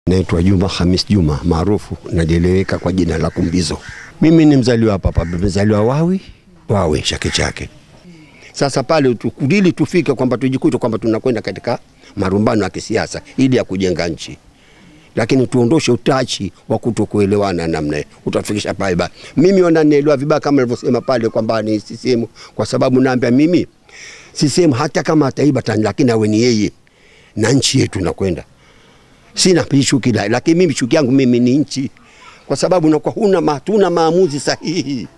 Naitwa Juma Hamis Juma maarufu najeleweka kwa jina la Kumbizo. Mimi ni mzaliwa hapa hapa, mzaliwa Wawi Wawi Chake Chake. Sasa pale tukudili tufike kwamba tujikute kwamba tunakwenda katika marumbano ya kisiasa ili ya kujenga nchi, lakini tuondoshe utachi wa kutokuelewana namna hiyo, utafikisha pale ba. Mimi wananielewa vibaya kama nilivyosema pale kwamba ni CCM, kwa sababu naambia mimi CCM hata kama ataiba tani, lakini awe ni yeye na nchi yetu nakwenda sina chuki la, lakini mimi chuki yangu mimi ni nchi, kwa sababu nakuwa huna ma, hatuna maamuzi sahihi,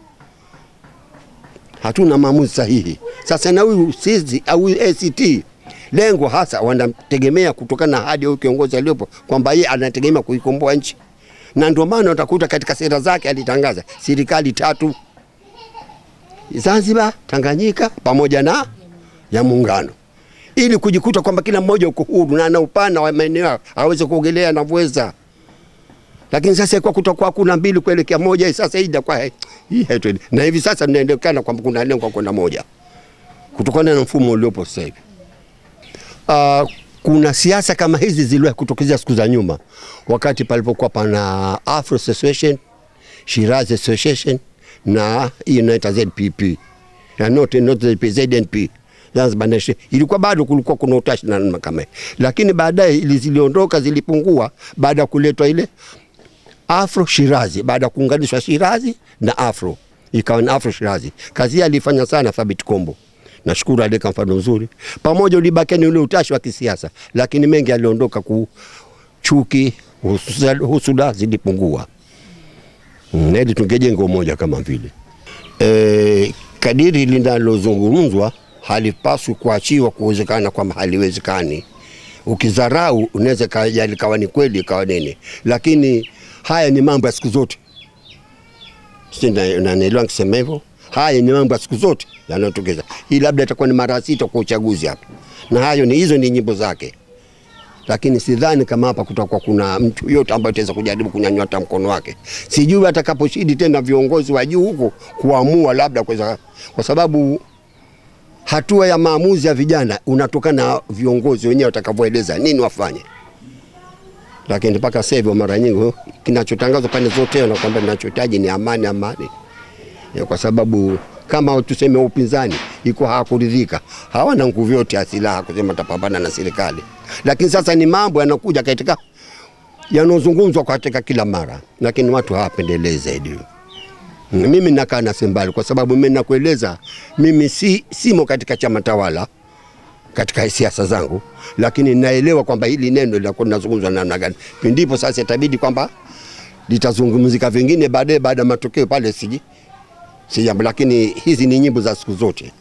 hatuna maamuzi sahihi. Sasa na huyu sisi au ACT lengo hasa wanategemea kutokana na ahadi ya kiongozi aliyopo kwamba yeye anategemea kuikomboa nchi, na ndio maana utakuta katika sera zake alitangaza serikali tatu Zanzibar, Tanganyika pamoja na ya muungano ili kujikuta kwamba kila mmoja uko huru na ana upana wa maeneo aweze kuogelea anavyoweza. Lakini sasa kwa kutakuwa kuna mbili kuelekea moja, sasa hii itakuwa hii haitwendi, na hivi sasa tunaendekana kwamba kuna lengo kwenda moja kutokana na mfumo uliopo sasa hivi. Uh, kuna siasa kama hizi ziliwahi kutokezea siku za nyuma, wakati palipokuwa pana Afro Association, Shirazi Association na hii inaita ZPP na not, not ZP, ZNP Zanzibar Nation ilikuwa bado kulikuwa kuna utashi na namna kama hiyo, lakini baadaye ili ziliondoka zilipungua baada ya kuletwa ile Afro Shirazi, baada ya kuunganishwa Shirazi na Afro ikawa ni Afro Shirazi. Kazi hii alifanya sana Thabit Kombo, nashukuru aliweka mfano mzuri, pamoja ulibakia ni ule utashi wa kisiasa, lakini mengi aliondoka ku chuki, husuda zilipungua, mm, ili tungejenga umoja kama vile e, kadiri linalozungumzwa halipaswi kuachiwa kuwezekana kwamba haliwezekani. Ukidharau unaweza kaja likawa ni kweli ikawa nini, lakini haya ni mambo ya siku zote. Nanielewa nikisema hivyo, haya ni mambo ya siku zote yanayotokeza. Hii labda itakuwa ni mara sita kwa uchaguzi hapa, na hayo ni hizo ni nyimbo zake, lakini sidhani kama hapa kutakuwa kuna mtu yote ambaye ataweza kujaribu kunyanyua hata mkono wake. Sijui atakaposhidi tena viongozi wa juu huko kuamua labda kweza, kwa sababu hatua ya maamuzi ya vijana unatokana na viongozi wenyewe watakavyoeleza nini wafanye. Lakini mpaka sasa hivi mara nyingi kinachotangazwa pande zote na kwamba ninachohitaji ni amani, amani, ya kwa sababu kama tuseme upinzani iko hawakuridhika, hawana nguvu yote ya silaha kusema tapambana na serikali, lakini sasa ni mambo yanakuja katika yanozungumzwa katika kila mara, lakini watu hawapendelei zaidi mimi nakaa na Sembali kwa sababu mimi nakueleza, mimi si simo katika chama tawala katika siasa zangu, lakini naelewa kwamba hili neno linakuwa linazungumzwa namna gani. Ndipo sasa itabidi kwamba litazungumzika vingine baadaye, baada ya matokeo pale, siji si jambo, lakini hizi ni nyimbo za siku zote.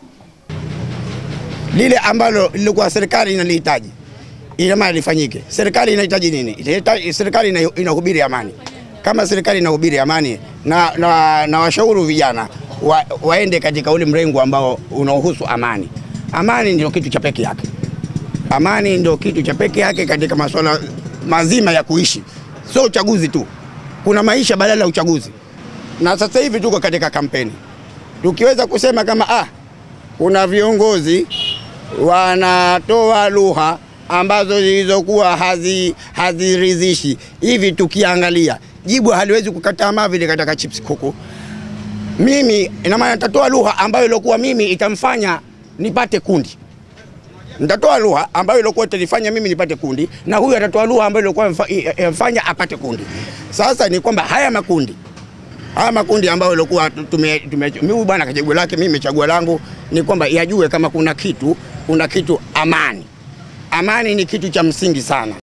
Lile ambalo lilikuwa serikali inalihitaji ina maana lifanyike. Serikali inahitaji nini? Serikali inahubiri amani kama serikali inahubiri amani na, na, na washauri vijana wa, waende katika ule mrengo ambao unaohusu amani. Amani ndio kitu cha peke yake, amani ndio kitu cha peke yake katika masuala mazima ya kuishi, sio uchaguzi tu. Kuna maisha badala ya uchaguzi, na sasa hivi tuko katika kampeni. Tukiweza kusema kama ah, kuna viongozi wanatoa lugha ambazo zilizokuwa haziridhishi hivi, tukiangalia jibu haliwezi kukataa vile katika chips kuku. Mimi ina maana nitatoa lugha ambayo ilikuwa mimi itamfanya nipate kundi, nitatoa lugha ambayo ilikuwa itanifanya mimi nipate kundi, na huyu atatoa lugha ambayo ilikuwa imfanya apate kundi. Sasa ni kwamba haya makundi haya makundi ambayo ilikuwa tume, mimi bwana kachagua lake, mimi chagua langu, ni kwamba yajue kama kuna kitu kuna kitu amani. Amani ni kitu cha msingi sana.